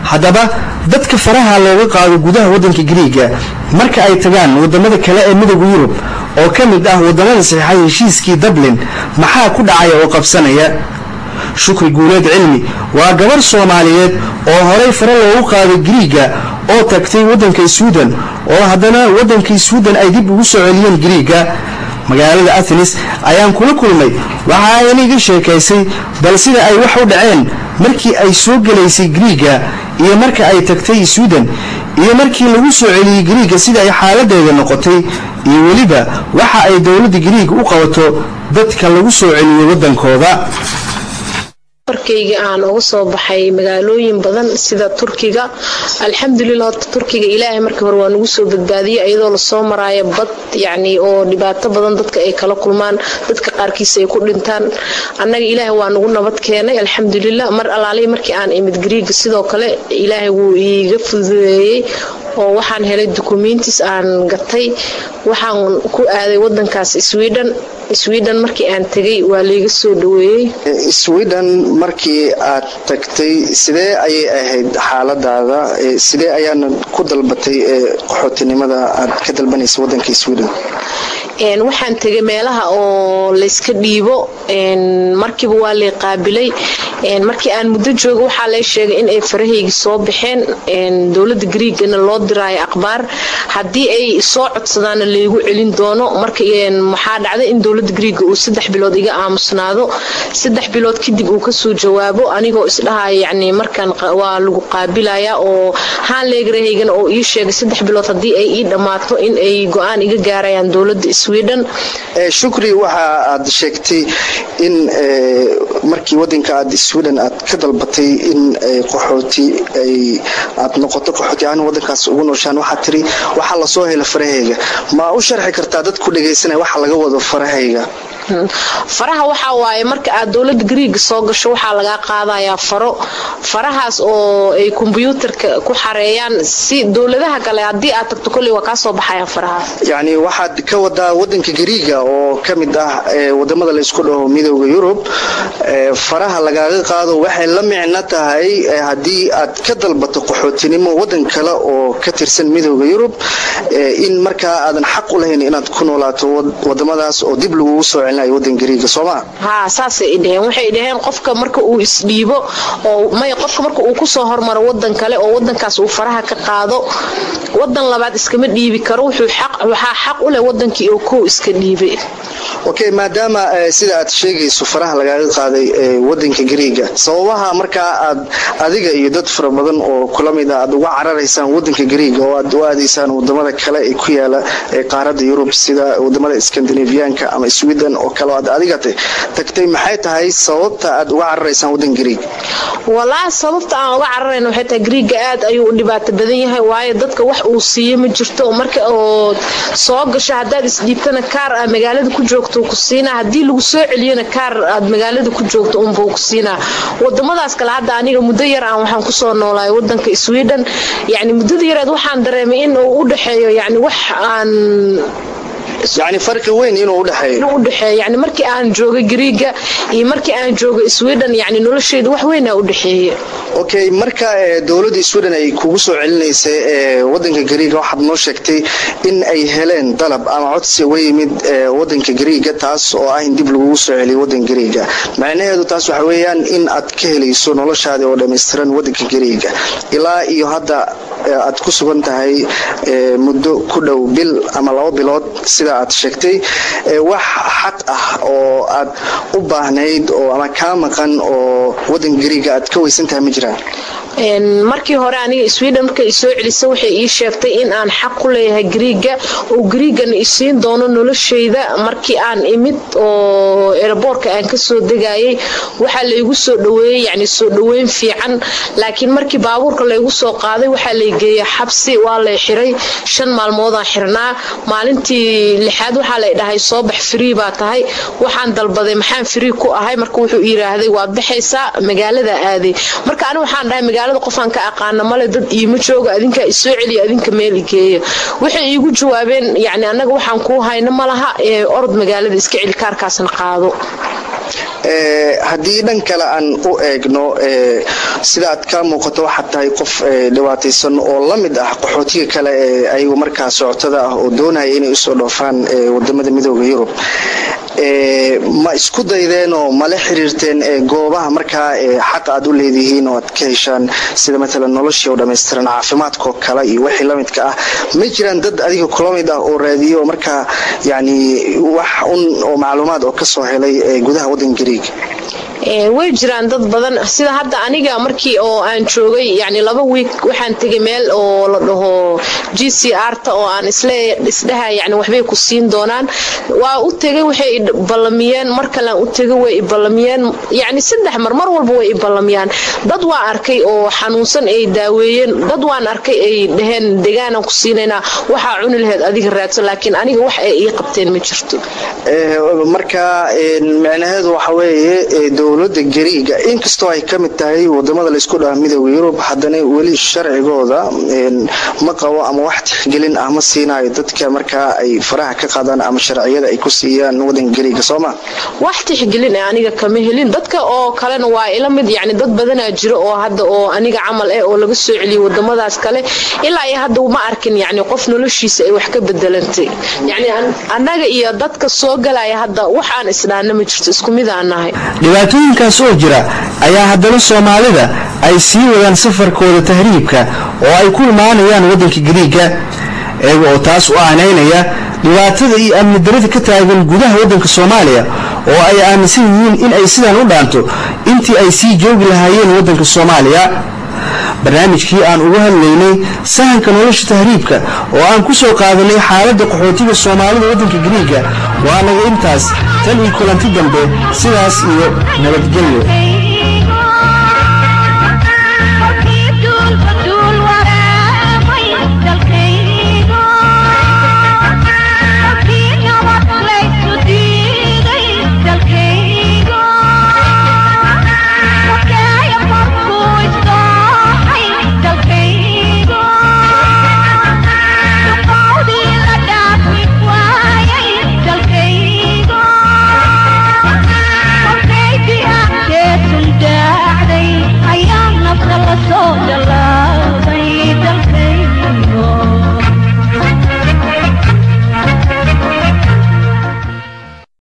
haddaba dadka faraha looga qaado gudaha waddanka griiga marka ay tagaan wadamada kale ee midooda yurub oo ka mid ah wadamada saxiixay heshiiskii dublin maxaa ku dhacaya oo qabsanaya shukri guuleed cilmi waa gabar soomaaliyeed oo horay fare loogu qaaday griiga oo tagtay waddanka swiden oo haddana waddankii swiden ay dib ugu soo celiyeen griiga magaalada athenis ayaan kula kulmay waxa ayna iga sheekaysay bal sida ay wax u dhaceen markii ay soo gelaysay griiga iyo marka ay tagtay swiden iyo markii lagu soo celiyey griiga sida ay xaaladeeda noqotay iyo weliba waxa ay dowladda griiga u qabato dadka lagu soo celiyey waddankooda markayga aan uga soo baxay magaalooyin badan sida turkiga alxamdulilah horta turkiga ilaahay markii hore waa nagu soo badbaadiyay iyadoo lasoo maraayo bad yacni oo dhibaato badan dadka ay kala kulmaan dadka qaarkiis ay ku dhintaan annaga ilaahay waa nagu nabad keenay alxamdulilah mar alaalay markii aan imid griiga sidoo kale ilaahay wuu iiga fududeeyey oo waxaan helay dukumentis aan gatay waxaan ku aaday wadankaas sweden sweden markii aan tegay waa layga soo dhaweeyey sweden markii aad tagtay sidee ayay ahayd xaaladaada sidee ayaana ku dalbatay qaxootinimada aad ka dalbanaysa wadanka sweden waxaan tegay meelaha oo layska dhiibo markiiba waa lay qaabilay markii aan muddo jooga waxaa lay sheegay in ay farahaygi soo baxeen dowlada griigana loo diraayo aqbaar haddii ay soo codsadaana laygu celin doono marka waxaa dhacday in dowlada griiga uu saddex bilood iga aamusnaado saddex bilood kadib uu kasoo jawaabo anigoo isdhahaya yani markaan waa lagu qaabilaya oo haanleegrahaygana oo ii sheegay saddex bilood haddii ay ii dhammaato in ay go-aan iga gaarayaan dowlada sweden shukri waxa aad sheegtay in markii wadanka aad sweden aad ka dalbatay in qaxooti aad noqoto qaxooti ahaan wadankaas ugu nooshaan waxaa tiri waxaa lasoo hela farahayga ma u sharxi kartaa dad ku dhagaysanaya waxa laga wado farahayga faraha waxaa waaye marka aad dowlada griiga soo gasho waxaa lagaa qaadayaa faro farahaas oo ay kombyuutarka ku xareeyaan si dowladaha kale haddii aad tagto kolley waa kaa soo baxayaan farahaas yacni waxaad ka wadaa wadanka griiga oo ka mid ah wadamada laysku dhaho midooda yurub faraha lagaaga qaado waxay la micno tahay haddii aad ka dalbato qaxootinimo wadan kale oo ka tirsan midooda yurub in markaa aadan xaq u lahayn inaad ku noolaato wadamadaas oo dib lagugu soo celinayo wadan griiga sooma ha saasay dheheen waxay dhaheen qofka marka uu isdhiibo oo may qofka marka uu kusoo hormaro wadan kale oo wadankaas uu faraha ka qaado wadan labaad iskama dhiibi karo waxaa xaq u leh wadankii oo kow iska dhiibay okay maadaama sida aad sheegayso faraha lagaaga qaaday wadanka griiga sababaha markaa aad adiga iyo dad fara badan oo kula mid a aad uga cararaysaan wadanka griiga oo aad u aadaysaan wadamada kale ee ku yaala qaarada yurub sida wadamada skandinaviyaanka ama sweden oo kale aad adiga tagtay maxay tahay sababta aad uga cararaysaan wadan griig walaa sababta aan uga cararayna waxay tahay griiga aad ayuu u dhibaato badan yahay waayo dadka wax uu siiyo ma jirto marka oo soo gasho haddaad isdhiibtana kaar aa magaalada ku joogto ku siinaa haddii lagu soo celiyona kaar aad magaalada ku joogto unbuu ku siinaa wadamadaas kale hadda aniga muddo yar aan waxaan kusoo noolaay wadanka sweden yacni muddada yareed waxaan dareemay in uu u dhexeeyo yacni wax aan yani farqi weyn inuu udhexeeyo yani markii aan joogay griiga iyo markii aan joogay sweden yani nolosheyda wax weynaa udhexeeya okay marka dowladda sweden ay kugu soo celinaysa wadanka griiga waxaad noo sheegtay in ay heleen dalab ama codsi uga yimid wadanka griiga taas oo ah in dib lagugu soo celiyo wadan griiga macnaheedu taas waxa weeyaan in aad ka helayso noloshaadi oo dhammaystiran wadanka griiga ilaa iyo hadda aad ku sugan tahay muddo ku dhow bil ama labo bilood sida aad sheegtay wax xaq ah oo aad u baahnayd oo ama kaa maqan oo wadan griiga aad ka weysantahay ma jiraan markii hore aniga sweden marka isoo celisa waxay ii sheegtay in aan xaq ku leeyahay griiga oo griigana isiin doono nolosheyda markii aan imid oo eraboorka aan kasoo degayay waxaa laygu soo dhaweeyey yani soo dhaweyn fiican laakiin markii baabuurka laygu soo qaaday waxaa lay geeyay xabsi waa lay xiray shan maalmoodaan xirnaa maalintii lixaad waxaa lay dhahay soo bax free baa tahay waxaan dalbaday maxaan free ku ahay marka wuxuu yiraahday waad baxaysaa magaalada aaday marka ani waxaan dhahay magaalada qofaan ka aqaana male dad iima jooga adinkaa isoo celiya adinka meel igeeya waxay iigu jawaabeen yani annaga waxaan kuu hayno malaha ee orod magaalada iska celi kaarkaasna qaado haddii dhan kale aan u eegno sida aad ka muuqato waxaad tahay qof dhibaataysan oo la mid ah qaxootiga kale ee ayagu markaa socotada ah oo doonaya inay usoo dhoofaan wadamada midooda yurub ma isku daydeen oo mala xiriirteen goobaha markaa xaq aad u leedihiin oo aad ka heshaan sida matalan noloshii oo dhammaystiran caafimaadkao kale iyo wixii lamidka ah ma jiraan dad adiga kula mid ah oo raadiyo oo markaa yani wax un oo macluumaad oo kasoo helay gudaha waddanka gariiga way jiraan dad badan sida hadda aniga markii oo aan joogay yani laba wiik waxaan tegay meel oo la dhaho g c r ta oo aan isdhaha yani waxbay ku siin doonaan waa u tegay waxay iballamiyeen mar kalean u tegay way iballamiyeen yani saddex mar mar walba way iballamiyaan dad waa arkay oo xanuunsan ay daaweeyeen dad waan arkay ay dhaheen degaanaan ku siinaynaa waxaa cuni laheyd adiga raadsan laakiin aniga wax ay ii qabteen ma jirto marka micnaheedu waxa weeye dowlada gariiga inkastoo ay ka mid tahay wadamada laysku dhaha midooda yurub haddana weli sharcigooda ma qabo ama wax tixgelin ah ma siinayo dadka markaa ay faraha ka qaadaan ama sharciyada ay ku siiyaan wadanka gariiga sooma wax tixgelin e aniga kama helin dadka oo kalena waa ila mid yani dad badanaa jiro oo hadda oo aniga camal eh oo laga soo celiyay wadamadaas kale ilaa iyo hadda ma arkin yani qof noloshiisa ay wax ka bedelantay yani annaga iyo dadka soo galaya hadda wax aan isdhaana ma jirto isku mid aan nahay dhibaatooyinkaas oo jira ayaa haddana soomaalida ay sii wadaan safarkooda tahriibka oo ay ku imaanayaan waddanka gariiga iyaga oo taas u aanaynaya dhibaatada iyo amni darada ka taagan gudaha waddanka soomaaliya oo ay aaminsan yihiin in ay sidaan u dhaanto intii ay sii joogi lahaayeen waddanka soomaaliya barnaamijkii aan uga hadlaynay sahanka nolosha tahriibka oo aan ku soo qaadanay xaaladda qaxootiga soomaalida waddanka gariiga waa naga intaas tan iyo kulanti dambe sidaas iyo nabadgelyo